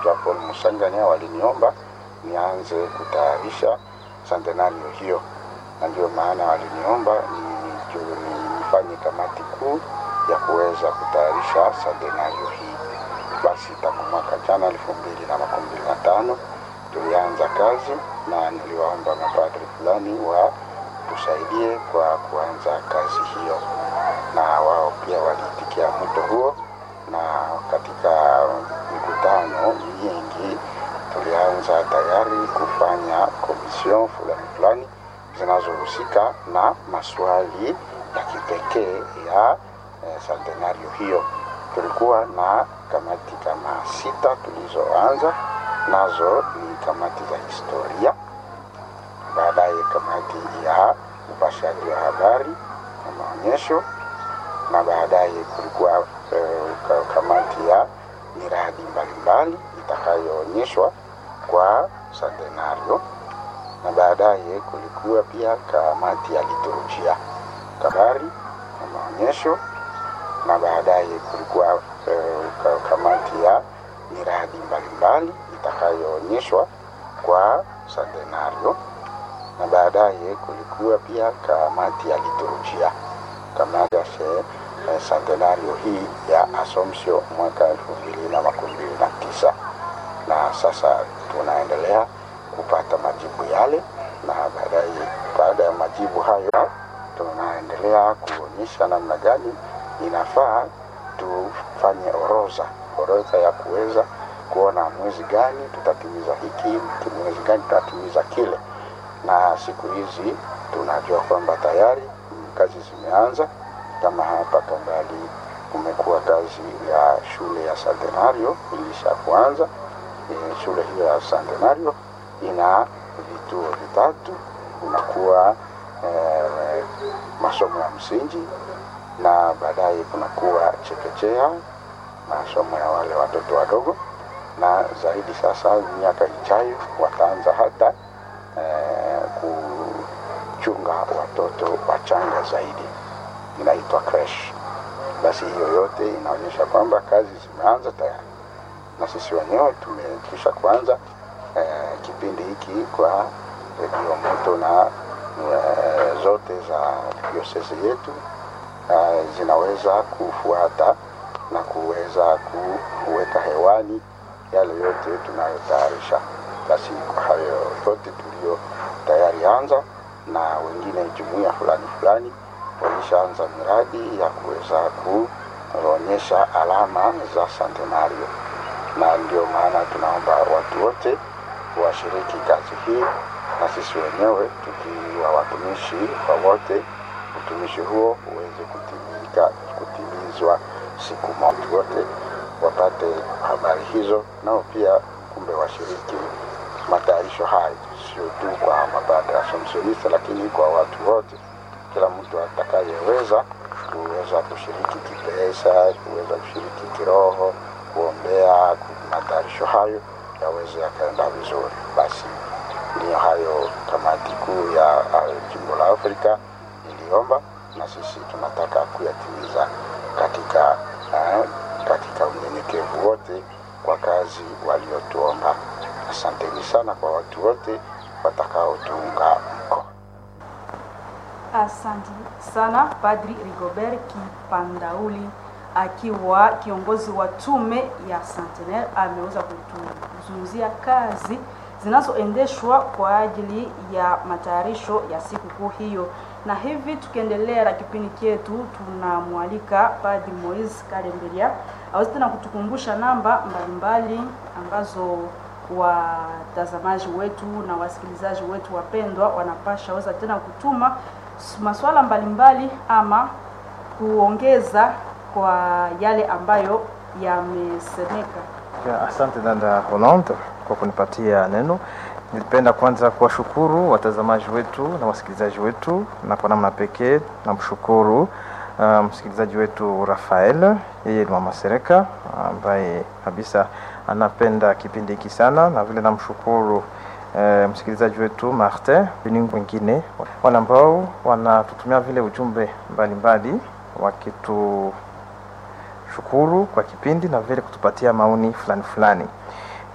Paul Musanganya waliniomba nianze kutayarisha centenario hiyo, na ndio maana waliniomba nifanye kamati kuu ya kuweza kutayarisha centenario hii. Basi tangu mwaka jana elfu mbili na makumi mbili na tano tulianza kazi na niliwaomba mapadri fulani wa tusaidie kwa kuanza kazi hiyo, na wao pia waliitikia mwito huo, na katika mikutano mingi tulianza tayari kufanya komision fulani fulani zinazohusika na maswali ya kipekee ya eh, centenario hiyo. Tulikuwa na kamati kama sita tulizoanza nazo, ni kamati za historia, baadaye kamati ya upashaji wa habari na maonyesho, na baadaye kulikuwa eh, kamati ya miradi mbalimbali itakayoonyeshwa kwa centenario, na baadaye kulikuwa pia kamati ya liturujia, habari na maonyesho, na baadaye kulikuwa eh, kamati ya miradi mbalimbali itakayoonyeshwa kwa centenario, na baadaye kulikuwa pia kamati ya liturujia, kamati ya eh, centenario hii ya Assumption mwaka elfu mbili na makumi mbili na tisa na sasa tunaendelea kupata majibu yale, na baadaye, baada ya majibu hayo, tunaendelea kuonyesha namna gani inafaa tufanye orodha orodha ya kuweza kuona mwezi gani tutatimiza hiki, mwezi gani tutatimiza kile. Na siku hizi tunajua kwamba tayari kazi zimeanza, kama hapa Kambali kumekuwa kazi ya shule ya Centenario ilisha kuanza. E, shule hiyo ya Centenario ina vituo vitatu, kunakuwa e, masomo ya msingi na baadaye kunakuwa chekechea, masomo ya wale watoto wadogo, na zaidi sasa miaka ijayo wataanza hata e, kuchunga watoto wachanga zaidi, inaitwa creche. Basi hiyo yote inaonyesha kwamba kazi zimeanza tayari, na sisi wenyewe tumekwisha kuanza e, kipindi hiki kwa redio moto na e, zote za diosesi yetu e, zinaweza kufuata na kuweza kuweka hewani yale yote tunayotayarisha. Basi kwa hayo yote tulio tayari anza, na wengine jumuiya fulani fulani walishaanza miradi ya kuweza kuonyesha alama za centenario, na ndio maana tunaomba watu wote washiriki kazi hii, na sisi wenyewe tukiwa watumishi wa wote, utumishi huo uweze kutimika kutimizwa siku moja, wote wapate habari hizo, nao pia kumbe washiriki matayarisho hayo, sio tu kwa mapadre Assumptionista, lakini kwa watu wote kila mtu atakayeweza kuweza kushiriki kipesa, kuweza kushiriki kiroho, kuombea matayarisho hayo yaweze yakaenda vizuri. Basi ndiyo hayo kamati kuu ya jimbo la Afrika iliomba, na sisi tunataka kuyatimiza katika eh, katika unyenyekevu wote kwa kazi waliotuomba. Asanteni sana kwa watu wote watakaotuunga mkono. Asante sana Padri Rigobert Kipandauli akiwa kiongozi wa tume ya Centenaire ameweza kutuzungumzia kazi zinazoendeshwa kwa ajili ya matayarisho ya sikukuu hiyo. Na hivi tukiendelea na kipindi chetu, tunamwalika Padri Moise Kalemberia aweze tena kutukumbusha namba mbalimbali ambazo watazamaji wetu na wasikilizaji wetu wapendwa wanapasha weza tena kutuma masuala mbalimbali ama kuongeza kwa yale ambayo yamesemeka. Ya, asante dada Hollande kwa kunipatia neno. Nilipenda kwanza kuwashukuru watazamaji wetu na wasikilizaji wetu, na kwa namna pekee namshukuru uh, msikilizaji wetu Rafael, yeye ni mama Sereka ambaye kabisa anapenda kipindi hiki sana, na vile namshukuru uh, msikilizaji wetu Martin ni wengine wale ambao wanatutumia vile ujumbe mbalimbali wakitushukuru kwa kipindi na vile kutupatia maoni fulani fulani.